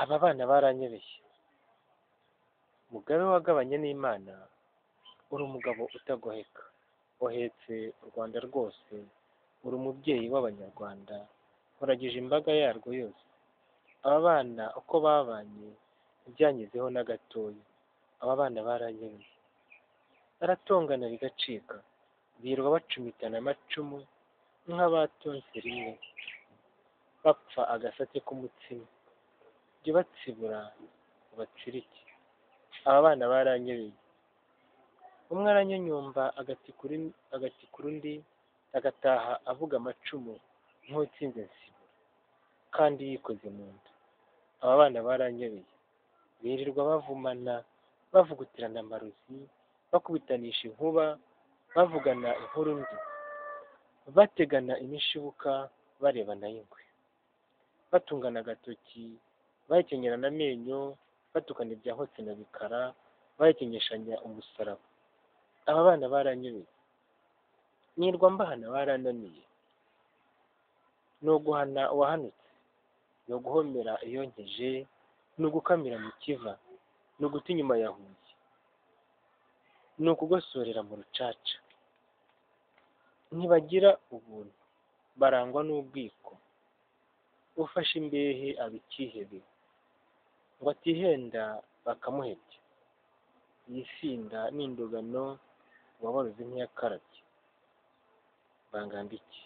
aba bana baranyebeshye mugabe wagabanye n'imana uri umugabo utagoheka uhetse u rwanda rwose uri umubyeyi w'abanyarwanda uragije imbaga yarwo yose aba bana uko babanye ntibyangezeho na gatoya aba bana baranyebeye baratongana bigacika birirwa bacumitana amacumu nk'abatonse rimwe bapfa agasate k'umutsima jya ubatsibura ubatsirike aba bana baranyebeye umwe aranyanyumba agatikura undi agataha avuga amacumu nk'utsinze nsibura kandi yikoze mu nda aba bana baranyebeye birirwa bavumana bavugutirana amarozi bakubitanisha inkuba bavugana inkuru mbi bategana imishibuka barebana y'ingwe batungana agatoki bahekenyerana amenyo batukana ibya hotse na bikara bahekenyeshanya umusaraba aba bana baranyobeye nirwa mbahana barananiye ni uguhana uwahanutse ni uguhomera iyonkeje ni ugukamira mu kiva ni uguta inyuma yahuye ni ukugosorera mu rucaca ntibagira ubuntu barangwa n'ubwiko ufashe imbehe aba ikihebe ngo atihenda bakamuhebya yisinda n'indogano wabaruzi ntiyakarabye bangambiki